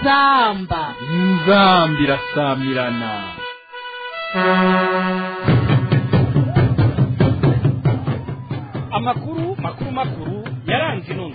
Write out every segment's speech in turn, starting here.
inzamba inzamba irasamirana amakuru makuru makuru yaranze inono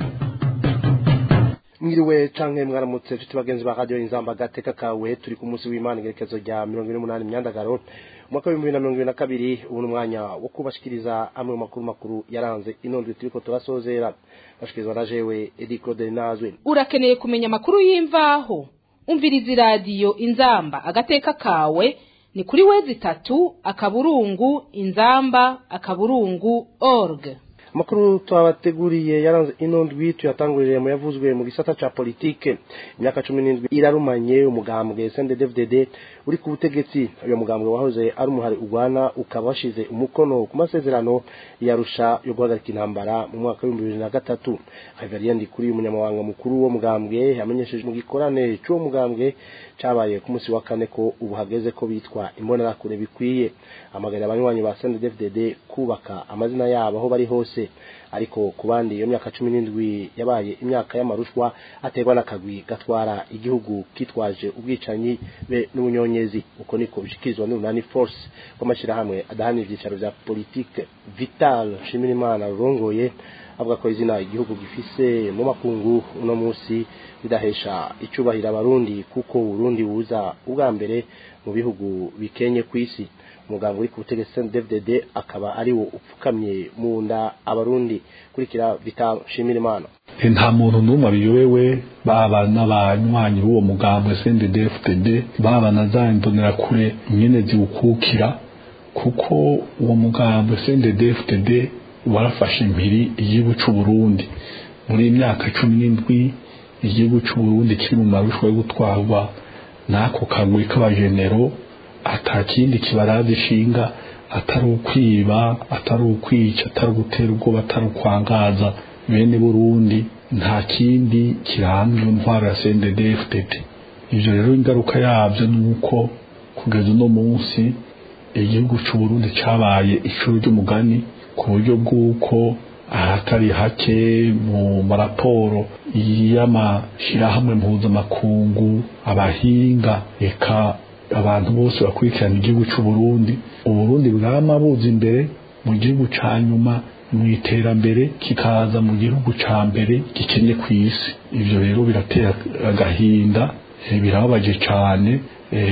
mwiriwe canke mwaramutse nshuti bagenzi ba radio inzamba gateka kawe turi ku munsi w'imana igerekezo rya mirongo ine n'umunani myandagaro umwaka w'ibihumbi bibiri na mirongo ibiri na kabiri ubu ni umwanya wo kubashikiriza amwe mu makuru makuru yaranze inondwe turiko turasozera bashikirizwa na jewe edi claude nazwe urakeneye kumenya amakuru y'imvaho umviriza iradiyo inzamba agateka kawe ni kuri wezi itatu akaburungu inzamba akaburungu org amakuru twabateguriye yaranze ino ndwi tuyatangurire mu yavuzwe mu gisata ca politike imyaka cumi n'indwi irarumanye umugambwe CNDD-FDD uri ku butegetsi uyo mugambwe wahoze ari umuhari urwana ukaba washize umukono ku masezerano yarusha yo guhagarika intambara mu mwaka w'ibihumbi bibiri na gatatu Xavier Ndikuri umunyamabanga mukuru w'uwo mugambwe yamenyesheje mu gikorane c'uwo mugambwe cabaye ku munsi wa kane ko ubu hageze ko bitwa imbonerakure bikwiye amagarira abanywanyi ba CNDD-FDD kubaka amazina yabo aho bari hose ariko ku bandi iyo myaka cumi n'indwi yabaye imyaka y'amarushwa aterwa n'akagwi gatwara igihugu kitwaje ubwicanyi be n'ubunyonyezi uko niko bishikirizwa n'urunani force rw'amashyirahamwe adahanira ibyicaro vya politike vital nshimirimana rurongoye avuga ko izina igihugu gifise mu makungu uno munsi bidahesha icubahiro abarundi kuko urundi buza ubwa mbere mu bihugu bikenye ku isi umuganga uri ku butegetsi CNDD-FDD akaba ari wo upfukamye mu nda abarundi kurikira Vital Nshimirimana nta muntu n'umwe abiyobewe baba n'abanywanyi b'uwo mugambwe CNDD-FDD baba na za imbonerakure nyene ziwukukira kuko uwo mugambwe CNDD-FDD warafashe impiri igihugu c'u Burundi muri iyi myaka cumi n'indwi igihugu c'u Burundi kiri mu marushwa yo gutwarwa n'ako kagwi k'abajenero ata kindi kibaraza ishinga atari ukwiba atari ukwica atari ugutera ubwoba atari ukwangaza bene burundi nta kindi kiranga iyo ntwaro ya CNDD-FDD ivyo rero ingaruka yavyo ni uko kugeza uno munsi igihugu c'u Burundi cabaye icuro ry'umugani ku buryo bw'uko ahatari hake mu maraporo y'amashirahamwe mpuzamakungu abahinga eka abantu bose bakurikirana igihugu cy'u Burundi uburundi bwama buza imbere mu gihugu ca nyuma mu iterambere kikaza mu gihugu ca mbere gikenye ku isi ivyo rero biratera agahinda birababaje cane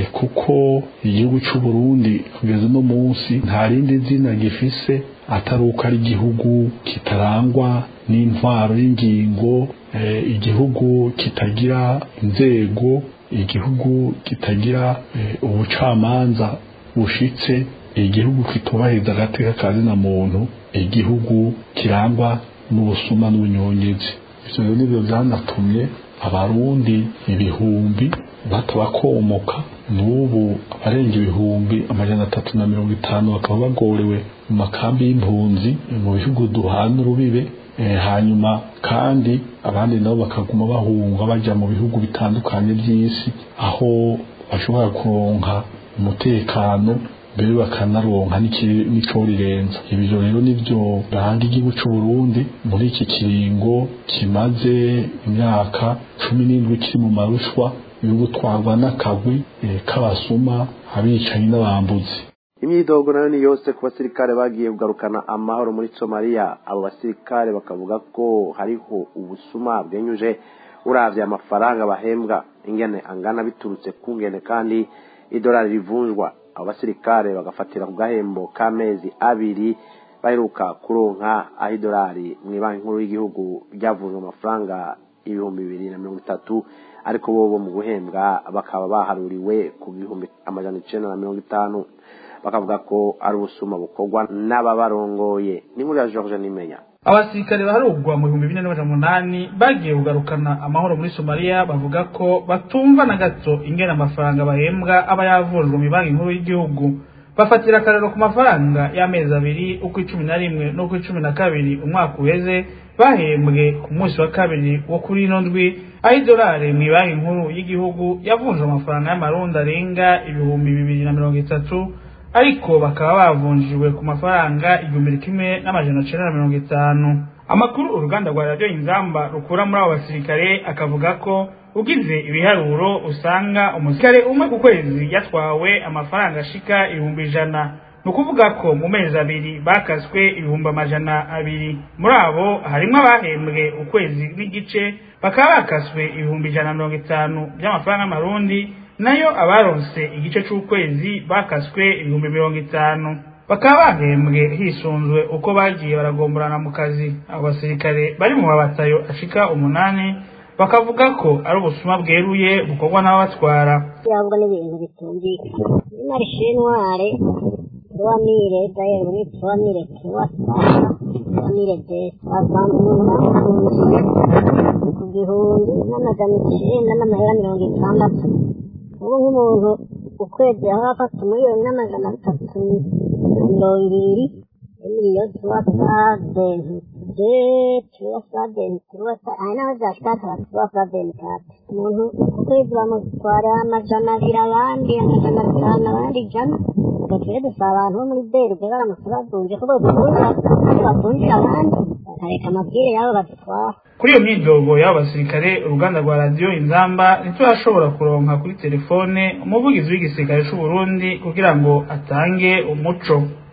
kuko igihugu cy'u Burundi kugeza uno munsi nta rindi zina gifise atari uko ari igihugu kitarangwa n'intwaro y'ingingo igihugu kitagira inzego igihugu kitagira ubucamanza bushitse igihugu kitubahiriza agateka ka zina muntu igihugu kirangwa n'ubusuma n'ubunyongezi ivyo rero nivyo vyanatumye abarundi ibihumbi batabakomoka n'ubu abarenga ibihumbi amajana atatu na mirongo itanu bakaba bagorewe mu makambi y'impunzi mu bihugu duhana urubibe hanyuma kandi abandi nabo bakaguma bahunga bajya mu bihugu bitandukanye by'isi aho bashobora kuronka umutekano mbere bakanaronka n'ico rirenza ibyo rero nivyo biranga igihugu c'u Burundi muri iki kiringo kimaze imyaka cumi n'indwi kiri mu marushwa yo gutwarwa n'akagwi k'abasuma abicanyi n'abambuzi imyidogo nayo ni yose ku basirikare bagiye kugarukana amahoro muri somaliya abo basirikare bakavuga ko hariho ubusuma bwenyuje uravye amafaranga bahembwa ingene angana biturutse ku ngene kandi idolari rivunjwa abo basirikare bagafatira ku gahembo k'amezi abiri baheruka kuronka aho idolari mu banki nkuru y'igihugu ryavunjwe amafaranga ibihumbi bibiri na mirongo itatu ariko bo mu guhembwa bakaba baharuriwe ku bihumbi amajana icenda na mirongo itanu bakavuga ko ari ubusuma bukorwa n'ababarongoye ni muri ya George Nimenya abasirikare baharugwa mu bihumbi bine n'amajana umunani bagiye kugarukana amahoro muri somaliya bavuga ko batumva na gato ingene amafaranga bahembwa aba yavunjwe mu banki nkuru y'igihugu bafatira akarero ku mafaranga y'amezi abiri uko icumi na rimwe n'uko icumi na kabiri umwaka uheze bahembwe ku munsi wa kabiri wo kuri ino ndwi aho idolari mu banki nkuru y'igihugu yavunjwe amafaranga y'amarundi arenga ibihumbi bibiri na mirongo itatu ariko bakaba bavunjiwe ku mafaranga igihumbi kimwe n'amajana cenda na mirongo itanu amakuru uruganda rwa radiyo inzamba rukura muri abo basirikare akavuga ko ugize ibiharuro usanga umusirikare umwe ku kwezi yatwawe amafaranga ashika ibihumbi ijana ni ukuvuga ko mu mezi abiri bakaswe ibihumbi amajana abiri muri abo harimo abahembwe ukwezi n'igice bakaba bakaswe ibihumbi ijana na mirongo itanu by'amafaranga y'amarundi nayo abaronse igice c'ukwezi bakaswe ibihumbi mirongo itanu bakaba bahembwe hisunzwe uko bagiye baragomborana mu kazi abo basirikare bari mu mabatayo ashika umunani bakavuga ko ari ubusuma bweruye bukorwa n'ababatwara cyangwa n'ibintu bitumvikana marishinware tuwamire dayeri tuwamire tuwasanga tuwamire desi wasanga umuntu afungiye ku gihumbi n'amajana icyenda n'amahera mirongo itandatu ubu nk'umuntu ukwezi aho afata umuriyoni n'amajana atatu na mirongo ibiri emiliyo tuwasadeni de tuwasadeni tuwasa aha naho byashikatara tuwasadeni kati umuntu ukwezi bamutwara amajana abiri abandi amajana atanu abandi ijana twe dusaba abantu bo muri berube baramutse bavunje ko bavunja bavunjira abandi bakareka amabwire yabo badutwara kuri iyo myidogo y'abo basirikare uruganda rwa radiyo inzamba ntiturashobora kuronka kuri telefone umuvugizi w'igisirikare c'u Burundi kugira ngo atange umuco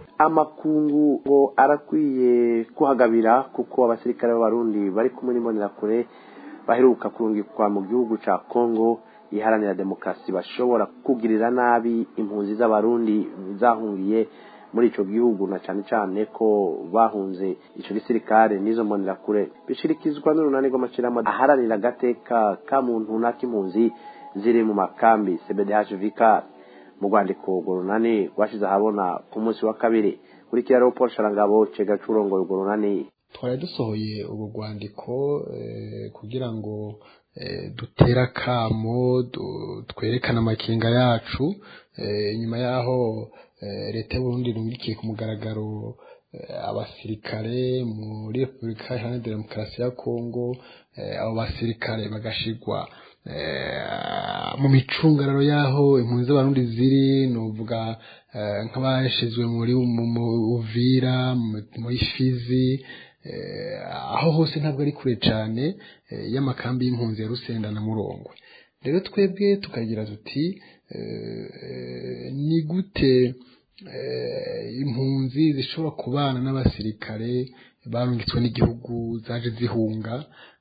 amakungu ngo arakwiye kuhagabira kuko abasirikare b'abarundi bari kumwe n'imbonerakure baheruka kurungikwa mu gihugu ca kongo iharanira demokarasi bashobora kugirira nabi impunzi z'abarundi zahungiye muri ico gihugu na cane cane ko bahunze ico gisirikare n'izo mbonerakure bishirikizwa n'urunani rw'amashirahamwe aharanira agateka ka muntu n'ak'impunzi ziri mu makambi cbdh vicar mu rwandiko urwo runani rwashize ahabona ku munsi wa kabiri kuri kiraro paul sharangabo cega curongoye urwo runani twari dusohoye ubu rwandiko kugira ngo dutere akamo twerekane amakenga yacu nyuma y'aho leta y'uburundi irungikiye ku mugaragaro abasirikare muri repubulika iharanira demokarasi ya kongo abo basirikare bagashigwa mu micungararo y'aho impunzi z'abarundi ziri nuvuga nk'abashizwe muri uvira muri fizi aho hose ntabwo ari kure cyane y'amakambi y'impunzi ya rusenda na murongwe rero twebwe tukagira tuti ni gute impunzi zishobora kubana n'abasirikare barungitswe n'igihugu zaje zihunga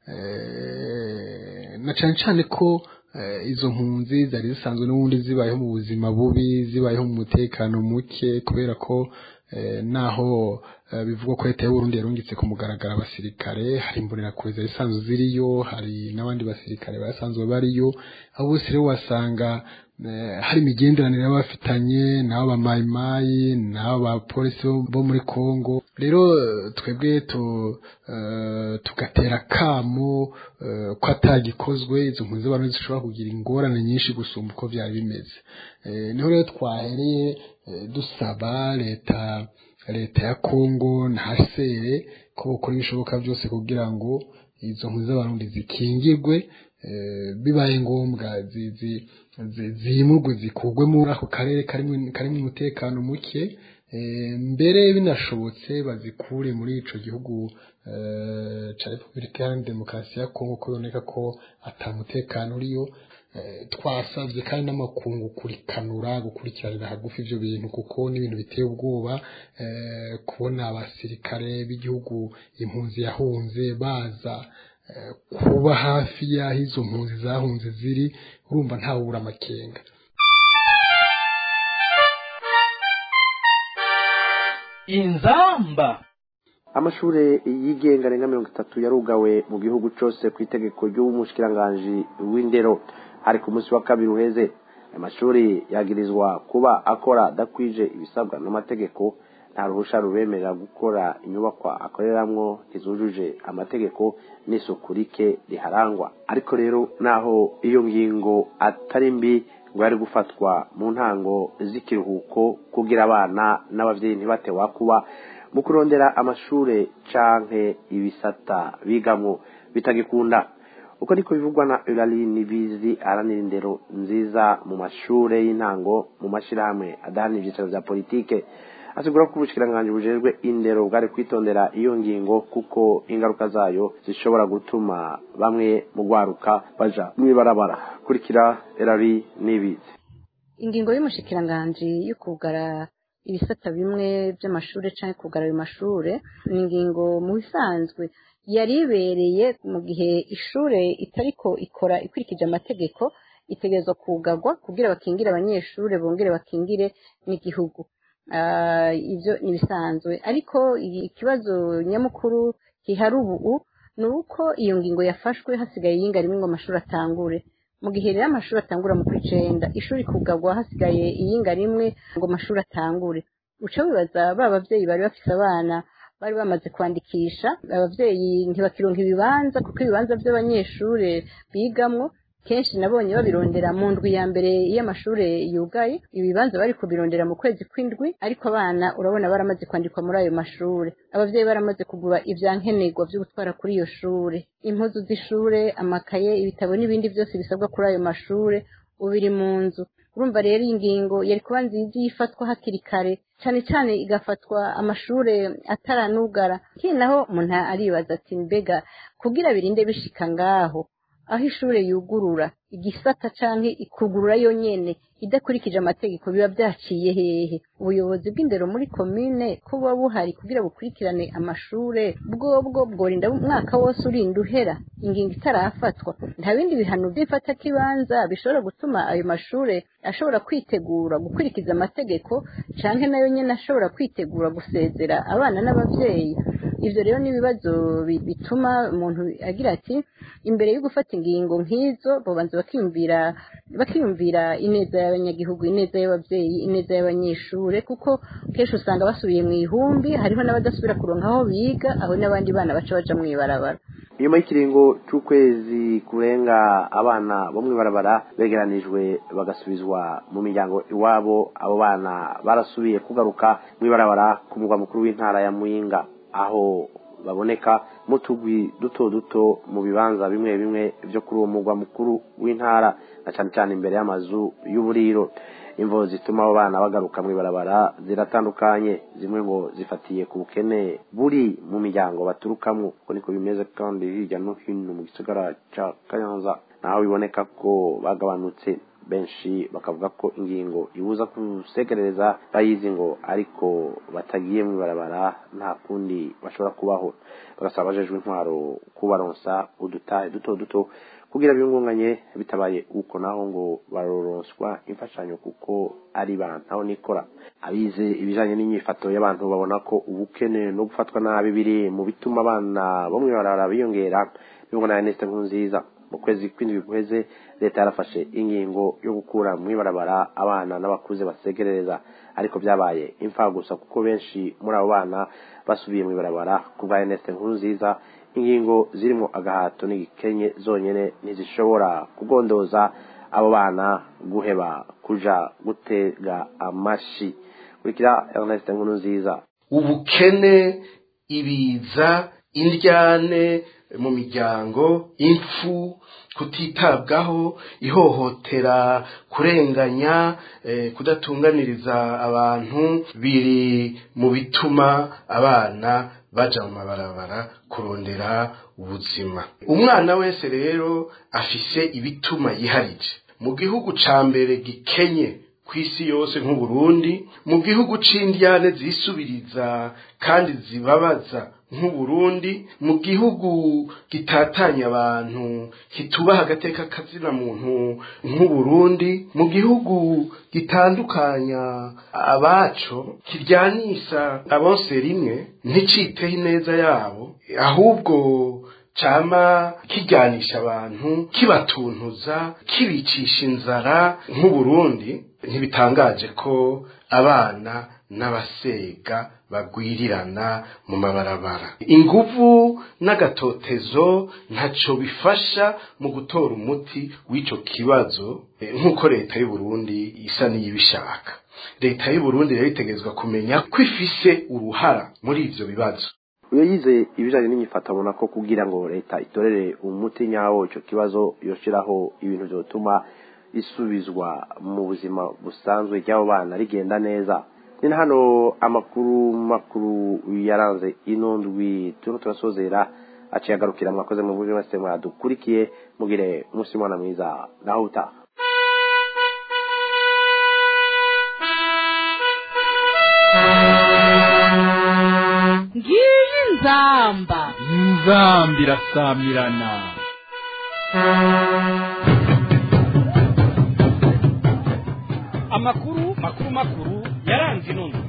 na cyane cyane ko izo mpunzi zari zisanzwe n'ubundi zibayeho mu buzima bubi zibayeho mu mutekano muke kubera ko naho bivugwa ko leta y'uburundi yarungitse ku mugaragaro abasirikare hari imbonerakure zari zisanzwe ziriyo hari n'abandi basirikare basanzwe bariyo abo bose rero wasanga hari imigenderanire bafitanye n'abo bamayimayi n'abo bapolisi bo muri congo rero twebwe tugatera akamo ko atagikozwe izo mpunzi z'abantu zishobora kugira ingorane nyinshi gusumba uko byari bimeze niho rero twahereye dusaba leta leta ya congo na hasere ko bakora ibishoboka byose kugira ngo izo mpunzi z'abarundi zikingirwe bibaye ngombwa zimurwe zikugwe muri ako karere karimo umutekano muke mbere binashobotse bazikure muri ico gihugu ca repubulika iharanira demokarasi ya kongo ko biboneka ko atamutekano uriyo twasabye kandi n'amakungu kurikanura gukurikiranira hagufi ibyo bintu kuko n'ibintu biteye ubwoba kubona abasirikare b'igihugu impunzi yahunze baza kuba hafi y'aho izo mpunzi zahunze ziri urumva ntawubura amakenga inzamba amashuri yigenga arenga mirongo itatu yarugawe mu gihugu cyose ku itegeko ry'umushikiranganji w'indero hari ku munsi wa kabiri uheze amashuri yagirizwa kuba akora adakwije ibisabwa n'amategeko nta ruhusha rubemerera gukora inyubakwa akoreramwo ntizujuje amategeko n'isuku rike riharangwa ariko rero naho iyo ngingo atari mbi ngo yari gufatwa mu ntango z'ikiruhuko kugira abana n'ababyeyi ntibatewa kuba mu kurondera amashure canke ibisata bigamwo bitagikunda uko niko bivugwa na Eulalie Nibizi aranira indero nziza mu mashure y'intango mu mashirahamwe adahana ivyicaro vya politike asigura ko ubushikiranganje bujejwe indero bwari kwitondera iyo ngingo kuko ingaruka zayo zishobora gutuma bamwe mu gwaruka baja mw'ibarabara kurikira erari n'ibizi ingingo y'umushikiranganji yo kugara ibisata bimwe by'amashuri cyangwa kugara ayo mashure ni ingingo mu bisanzwe yari ibereye mu gihe ishure itariko ikora ikurikije amategeko itegerezwa kugarwa kugira bakingire abanyeshuri bongere bakingire n'igihugu ibyo ni ibisanzwe ariko ikibazo nyamukuru gihari ubu ni uko iyo ngingo yafashwe hasigaye iyinga rimwe ngo amashuri atangure mu gihe rero amashuri atangura mu kwicenda ishuri kugarwa hasigaye iyinga rimwe ngo amashuri atangure uca wibaza ba babyeyi bari bafise abana bari bamaze kwandikisha ababyeyi ntibakironka ibibanza kuko ibibanza by'abanyeshuri bigamwo kenshi nabonye babirondera mu ndwi ya mbere y'amashuri yugaye ibibanza bari kubirondera mu kwezi kw'indwi ariko abana urabona baramaze kwandikwa muri ayo mashuri ababyeyi baramaze kugura ivyankenerwa vyo gutwara kuri iyo shure impuzu z'ishure amakaye ibitabo n'ibindi byose bisabwa kuri ayo mashure ubiri mu nzu urumva rero iyi ngingo yari kuba nziza iyo ifatwa hakiri kare cyane cyane igafatwa amashure ataranugara kiri naho umuntu aribaza ati mbega kugira birinde bishika ngaho aho ishure yugurura igisata canke ikugurura yonyene idakurikije amategeko biba byaciye hehe ubuyobozi bw'indero muri komine ko buba buhari kugira bukurikirane amashure bwobwo bworinda umwaka wose urinda uhera ingingo itarafatwa nta bindi bihano by'ifatakibanza bishobora gutuma ayo mashure ashobora kwitegura gukurikiza amategeko canke nayo nyene ashobora kwitegura gusezera abana n'abavyeyi ivyo rero ni ibibazo bituma umuntu agira ati imbere yo gufata ingingo nk'izo bobanza bakiyumvira bakiyumvira ineza y'abanyagihugu ineza y'abavyeyi ineza y'abanyeshure kuko kenshi usanga basubiye mu ihumbi hariho n'abadasubira kuronka aho biga aho n'abandi bana baca baja mw'ibarabara inyuma y'ikiringo c'ukwezi kurenga abana bo mw'ibarabara begeranijwe bagasubizwa mu miryango iwabo abo bana barasubiye kugaruka mw'ibarabara ku mugwa mukuru w'intara ya muyinga aho baboneka mu tugwi duto duto mu bibanza bimwe bimwe byo kuri uwo mugwa mukuru w'intara na cyane cyane imbere y'amazu y'uburiro imvo zituma abo bana bagaruka mu ibarabara ziratandukanye zimwe ngo zifatiye ku bukene buri mu miryango baturukamo uko niko bimeze kandi hirya no hino mu gisagara cya kanyanza naho biboneka ko bagabanutse benshi bakavuga ko ingingo ibuza gusegereza bayizi ngo ariko batagiye mu ibarabara nta kundi bashobora kubaho bagasaba abajejwe intwaro kubaronsa udutahe duto duto kugira biyungunganye bitabaye uko naho ngo baroronswa imfashanyo kuko ari bantu nikora abize ibijanye n'inyifato y'abantu babona ko ubukene no gufatwa nabi biri mu bituma abana bo mu ibarabara biyongera bibona na Ernest Nkurunziza mu kwezi kw'indwi guheze leta yarafashe ingingo yo gukura mu ibarabara abana n'abakuze basegerereza ariko byabaye imfa gusa kuko benshi muri abo bana basubiye mu ibarabara ku bwa Ernest Nkurunziza ingingo zirimo agahato n'igikenye zonyene ntizishobora kugondoza abo bana guheba kuja gutega amashi kurikira Ernest Nkurunziza ubukene ibiza indyane mu miryango impfu kutitabwaho ihohotera kurenganya kudatunganiriza abantu biri mu bituma abana baja mu mabarabara kurondera ubuzima umwana wese rero afise ibituma yiharije mu gihugu ca mbere gikenye ku isi yose nk'uburundi mu gihugu c'indyane zisubiriza kandi zibabaza nk'uburundi mu gihugu gitatanya abantu kitubaha agateka kazina muntu nk'uburundi mu gihugu gitandukanya abaco kiryanisha abose rimwe nticiteho ineza yabo ahubwo cama kijyanisha abantu kibatuntuza kibicisha inzara nk'uburundi ntibitangaje ko abana n'abasega bagwirirana mu mabarabara inguvu n'agatotezo ntaco bifasha mu gutora umuti w'ico kibazo nk'uko leta y'u Burundi isa n'iyibishaka leta y'u Burundi rero itegerezwa kumenya ko ifise uruhara muri ivyo bibazo uyo yize ibijanye n'inyifato abona ko kugira ngo leta itorere umuti nyawo ico kibazo yoshiraho ibintu vyotuma isubizwa mu buzima busanzwe ry'abo bana rigenda neza ni na hano amakuru makuru yaranze ino ndwi turimo turasozera aciye agarukira mwakoze mu buryo mwese mwadukurikiye mugire umunsi mwana mwiza naho utaha ngiyi nzamba inzamba irasamirana amakuru makuru makuru yaranze ino ndwi